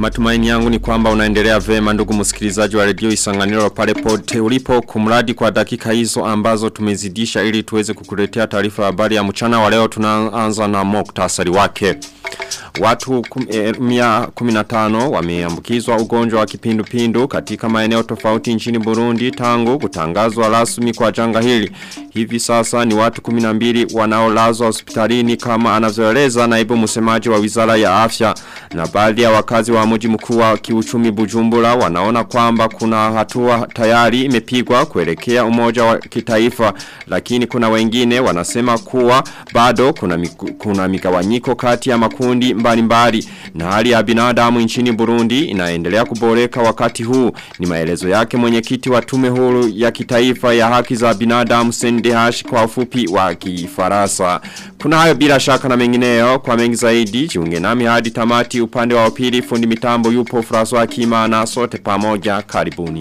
Matumaini yangu ni kwamba unaendelea vema ndugu msikilizaji wa redio isanganiro pale pote ulipo kumradi kwa dakika hizo ambazo tumezidisha ili tuweze kukuletea taarifa ya habari ya mchana wa leo tunaanza na moktasari wake. Watu kum, e, mia kuminatano wameambukizwa ugonjwa wa kipindupindu katika maeneo tofauti nchini Burundi tangu kutangazwa rasmi kwa janga hili. Hivi sasa ni watu kuminambili wanaolazwa hospitalini kama anavyoeleza naibu msemaji wa wizara ya afya na baadhi ya wakazi wa mji mkuu wa kiuchumi Bujumbura wanaona kwamba kuna hatua tayari imepigwa kuelekea umoja wa kitaifa lakini kuna wengine wanasema kuwa bado kuna miku, kuna migawanyiko kati ya makundi mbalimbali na hali ya binadamu nchini Burundi inaendelea kuboreka wakati huu ni maelezo yake mwenyekiti wa tume huru ya kitaifa ya haki za binadamu SNDH kwa ufupi wa kifarasa kuna hayo bila shaka na mengineyo kwa mengi zaidi jiunge nami hadi tamati upande wa pili fundi mitambo yupo François Kimana sote pamoja karibuni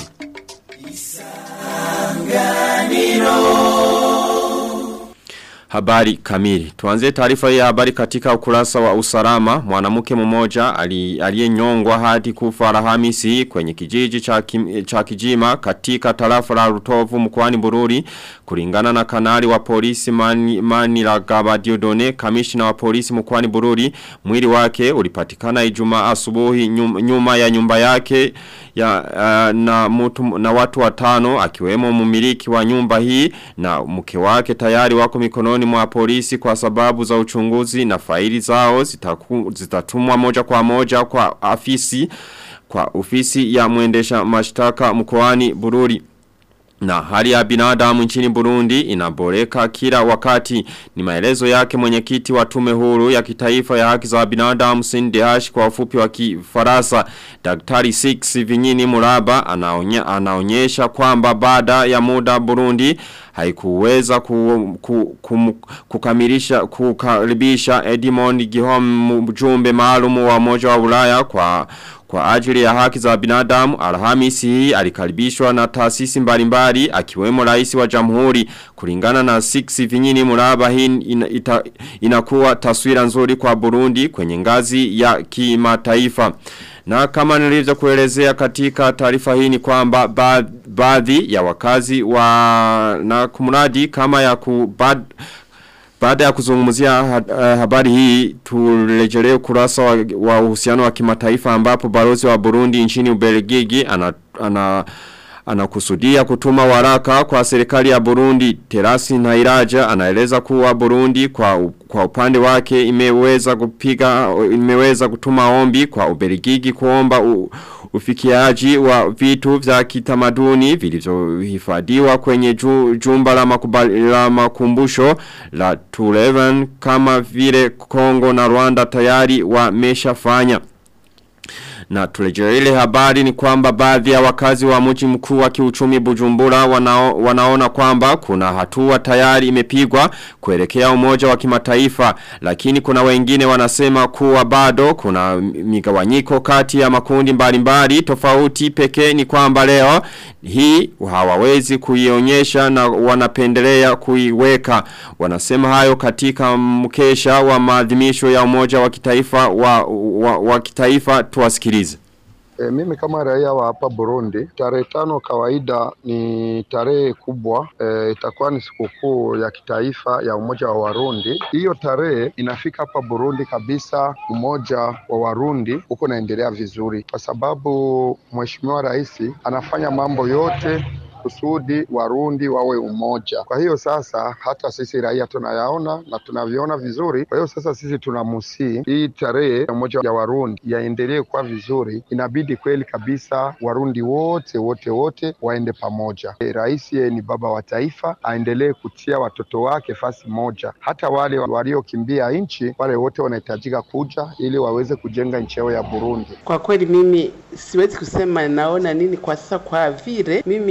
Habari kamili. Tuanze taarifa ya habari katika ukurasa wa usalama. Mwanamke mmoja aliyenyongwa hadi kufa Alhamisi kwenye kijiji cha, kim, cha Kijima katika tarafa la Rutovu mkoani Bururi kulingana na kanali wa polisi Mani, mani la Gabadiodone kamishna wa polisi mkoani Bururi mwili wake ulipatikana Ijumaa asubuhi nyuma, nyuma ya nyumba yake ya uh, na mutu, na watu watano akiwemo mumiliki wa nyumba hii na mke wake tayari wako mikononi mwa polisi kwa sababu za uchunguzi na faili zao zitaku, zitatumwa moja kwa moja kwa afisi kwa ofisi ya mwendesha mashtaka mkoani Bururi na hali ya binadamu nchini Burundi inaboreka kila wakati ni maelezo yake mwenyekiti wa tume huru ya kitaifa ya haki za binadamu CNDH kwa ufupi wa kifarasa Daktari 6 Vinyini Muraba anaonye, anaonyesha kwamba baada ya muda Burundi haikuweza ku, ku, ku, kukamilisha kukaribisha Edmond Gihom mjumbe maalumu wa moja wa Ulaya kwa kwa ajili ya haki za binadamu Alhamisi hii alikaribishwa na taasisi mbalimbali akiwemo rais wa jamhuri kulingana na 6 vinyini muraba hii ina, ita, inakuwa taswira nzuri kwa Burundi kwenye ngazi ya kimataifa. Na kama nilivyo kuelezea katika taarifa hii ni kwamba baadhi ya wakazi wa na kumradi kama ya kubad baada ya kuzungumzia habari hii turejelee kurasa wa, wa uhusiano wa kimataifa ambapo balozi wa Burundi nchini Ubelgiji ana, ana anakusudia kutuma waraka kwa serikali ya Burundi Terasi Nairaja anaeleza kuwa Burundi kwa kwa upande wake imeweza kupiga imeweza kutuma ombi kwa Ubelgiji kuomba u, ufikiaji wa vitu vya kitamaduni vilivyohifadhiwa kwenye ju, jumba la, makubali, la makumbusho la Tuleven kama vile Kongo na Rwanda tayari wameshafanya. Na tulejea ile habari ni kwamba baadhi ya wakazi wa mji mkuu wa kiuchumi Bujumbura wanao, wanaona kwamba kuna hatua tayari imepigwa kuelekea umoja wa kimataifa lakini kuna wengine wanasema kuwa bado kuna migawanyiko kati ya makundi mbalimbali tofauti pekee ni kwamba leo hii hawawezi kuionyesha na wanapendelea kuiweka wanasema hayo katika mkesha wa maadhimisho ya umoja wa kitaifa wa, wa, wa kitaifa tuwasikilize E, mimi kama raia wa hapa Burundi, tarehe tano kawaida ni tarehe kubwa e, itakuwa ni sikukuu ya kitaifa ya umoja wa Warundi. Hiyo tarehe inafika hapa Burundi kabisa, umoja wa Warundi huko naendelea vizuri, kwa sababu mheshimiwa rais anafanya mambo yote kusudi Warundi wawe umoja. Kwa hiyo sasa hata sisi raia tunayaona na tunaviona vizuri. Kwa hiyo sasa sisi tunamusii hii tarehe ya umoja ya Warundi yaendelee kuwa vizuri, inabidi kweli kabisa Warundi wote wote wote waende pamoja. E, rais ni baba wa taifa, aendelee kutia watoto wake fasi moja. Hata wale waliokimbia nchi, wale wote wanahitajika kuja ili waweze kujenga nchi yao ya Burundi. Kwa kweli mimi siwezi kusema naona nini kwa sasa, kwa vile mimi ninacho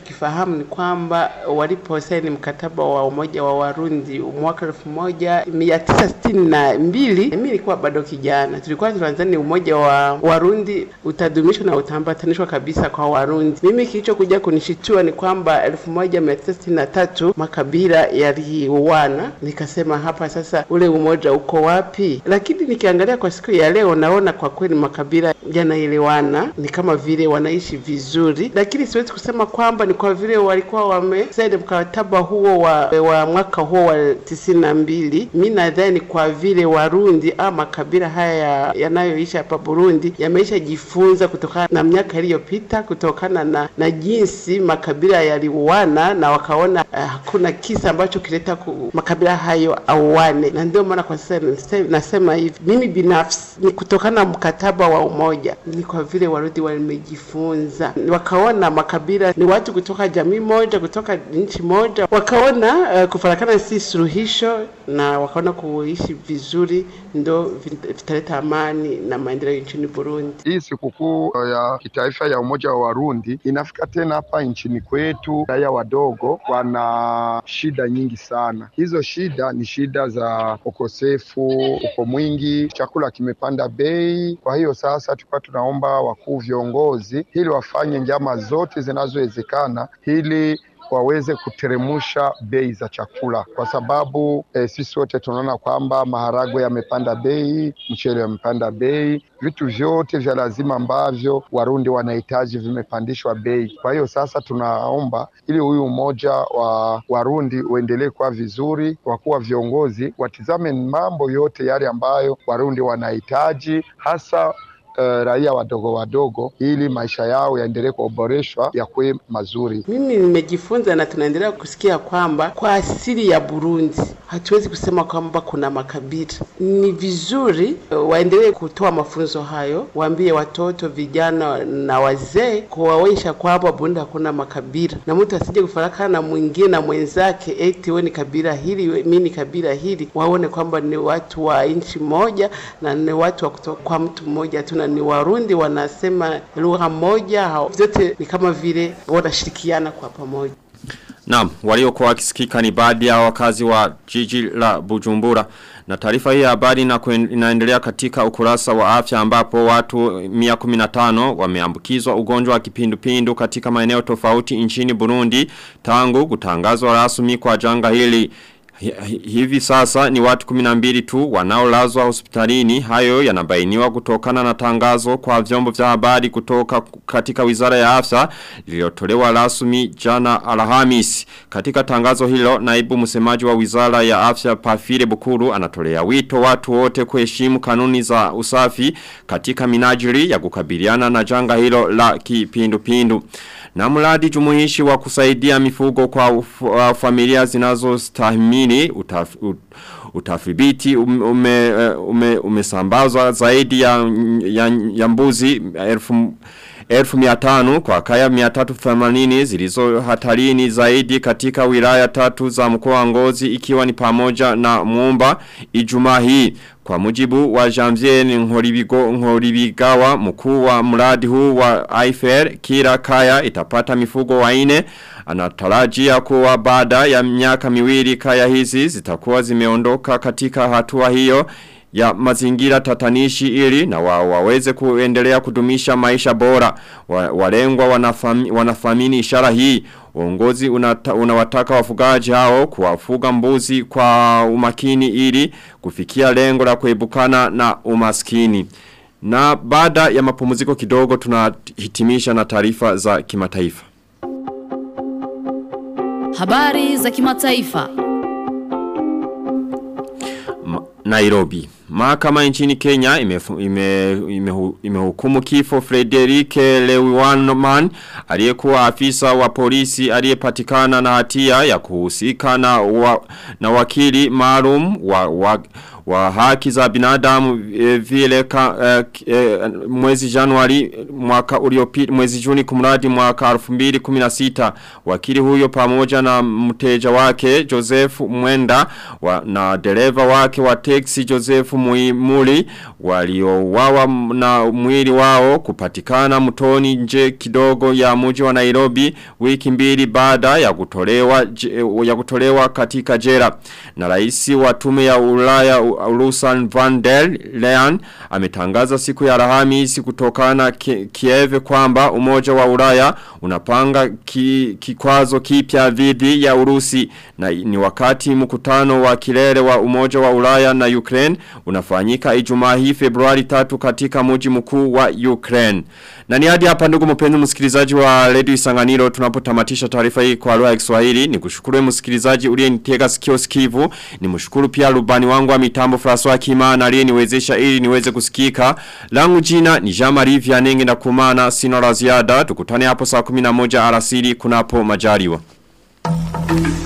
ninachokifahamu ni kwamba waliposaini mkataba wa umoja wa Warundi mwaka elfu moja mia tisa sitini na mbili mimi nilikuwa bado kijana, tulikuwa tunadhani umoja wa Warundi utadumishwa na utaambatanishwa kabisa kwa Warundi. Mimi kilichokuja kunishitua ni kwamba elfu moja mia tisa sitini na tatu makabila yaliuana, nikasema hapa sasa ule umoja uko wapi? Lakini nikiangalia kwa siku ya leo naona kwa kweli makabila yanaelewana, ni kama vile wanaishi vizuri, lakini siwezi kusema kwamba ni kwa vile walikuwa wamesaini mkataba huo wa, wa mwaka huo wa tisini na mbili. Mi nadhani kwa vile Warundi ama makabila haya yanayoishi hapa Burundi yameisha jifunza kutokana na miaka iliyopita, kutokana na, na jinsi makabila yaliuana na wakaona uh, hakuna kisa ambacho kileta ku, makabila hayo auane, na ndio maana kwa sasa nasema hivi mimi binafsi ni kutokana na mkataba wa umoja, ni kwa vile Warundi wamejifunza, wakaona makabila ni watu kutoka jamii moja, kutoka nchi moja, wakaona uh, kufarakana si suluhisho, na wakaona kuishi vizuri ndo vitaleta amani na maendeleo nchini Burundi. Hii sikukuu ya kitaifa ya umoja wa Warundi inafika tena hapa nchini kwetu. Raia wadogo wana shida nyingi sana. Hizo shida ni shida za ukosefu uko mwingi, chakula kimepanda bei. Kwa hiyo sasa tulikuwa tunaomba wakuu viongozi ili wafanye njama zote zinazowezekana ili waweze kuteremusha bei za chakula kwa sababu eh, sisi wote tunaona kwamba maharagwe yamepanda bei, mchele yamepanda bei, vitu vyote vya lazima ambavyo Warundi wanahitaji vimepandishwa bei. Kwa hiyo sasa tunaomba ili huyu umoja wa Warundi uendelee kuwa vizuri, kwa kuwa viongozi watizame mambo yote yale ambayo Warundi wanahitaji hasa Uh, raia wadogo wadogo ili maisha yao yaendelee kuboreshwa yakuwe mazuri. Mimi nimejifunza na tunaendelea kusikia kwamba kwa asili ya Burundi hatuwezi kusema kwamba kuna makabila. Ni vizuri uh, waendelee kutoa mafunzo hayo, waambie watoto, vijana na wazee, kuwaonyesha kwamba Burundi hakuna makabila, na mtu asije kufarakana na mwingine na mwenzake, eti wewe ni kabila hili, mimi ni kabila hili. Waone kwamba ni watu wa nchi moja na ni watu wa kutoka kwa mtu mmoja tu ni Warundi wanasema lugha moja, vyote ni kama vile wanashirikiana kwa pamoja. Naam, waliokuwa wakisikika ni baadhi ya wakazi wa jiji la Bujumbura. Na taarifa hii ya habari inaendelea katika ukurasa wa afya ambapo watu 115 wameambukizwa ugonjwa wa kipindupindu katika maeneo tofauti nchini Burundi tangu kutangazwa rasmi kwa janga hili. Hivi sasa ni watu 12 tu wanaolazwa hospitalini hayo yanabainiwa kutokana na tangazo kwa vyombo vya habari kutoka katika wizara ya afya lililotolewa rasmi jana Alhamis. Katika tangazo hilo naibu msemaji wa wizara ya afya Pafire Bukuru anatolea wito watu wote kuheshimu kanuni za usafi katika minajili ya kukabiliana na janga hilo la kipindupindu. Na mradi jumuishi wa kusaidia mifugo kwa uf, uh, familia zinazostahimili utaf, ut, utafibiti ume, ume, umesambazwa zaidi ya, ya, ya mbuzi elfu elfu miatanu kwa kaya miatatu themanini zilizo hatarini zaidi katika wilaya tatu za mkoa wa ngozi ikiwa ni pamoja na muumba ijumaa hii. Kwa mujibu wa Janvier Nkoribigo Nkoribigawa mkuu wa mradi huu wa IFR kila kaya itapata mifugo waine anatarajia kuwa baada ya miaka miwili kaya hizi zitakuwa zimeondoka katika hatua hiyo ya mazingira tatanishi ili na wa, waweze kuendelea kudumisha maisha bora. Wa, walengwa wanafami, wanathamini ishara hii. Uongozi unata, unawataka wafugaji hao kuwafuga mbuzi kwa umakini ili kufikia lengo la kuebukana na umaskini. Na baada ya mapumziko kidogo tunahitimisha na taarifa za kimataifa. Habari za kimataifa. Nairobi. Mahakama nchini Kenya imehukumu ime, ime, ime kifo Frederike Lewiwanman aliyekuwa afisa wa polisi aliyepatikana na hatia ya kuhusika na wa, na wakili maalum wa, wa wa haki za binadamu e, vile ka, e, e, mwezi Januari mwaka uliopita mwezi Juni kumradi mwaka 2016 wakili huyo pamoja na mteja wake Joseph Mwenda wa, na dereva wake wa teksi Joseph Muimuli waliowawa na mwili wao kupatikana mtoni nje kidogo ya mji wa Nairobi wiki mbili baada ya kutolewa ya kutolewa katika jela na rais wa tume ya Ulaya Urusan van der Leyen ametangaza siku ya Alhamisi kutokana Kiev kwamba umoja wa Ulaya unapanga ki, kikwazo kipya dhidi ya Urusi na ni wakati mkutano wa kilele wa umoja wa Ulaya na Ukraine unafanyika Ijumaa hii Februari 3 katika mji mkuu wa Ukraine. Na ni hadi hapa ndugu mpenzi msikilizaji wa Radio Isanganiro tunapotamatisha taarifa hii kwa lugha ya Kiswahili. Nikushukuru msikilizaji uliyenitega sikio sikivu. Nimshukuru pia rubani wangu wa mitambo François Kimana aliyeniwezesha ili niweze kusikika. Langu jina ni Jean-Marie Vianenge na kumana sina la ziada. Tukutane hapo saa 11 alasiri kunapo majaliwa. Thank you.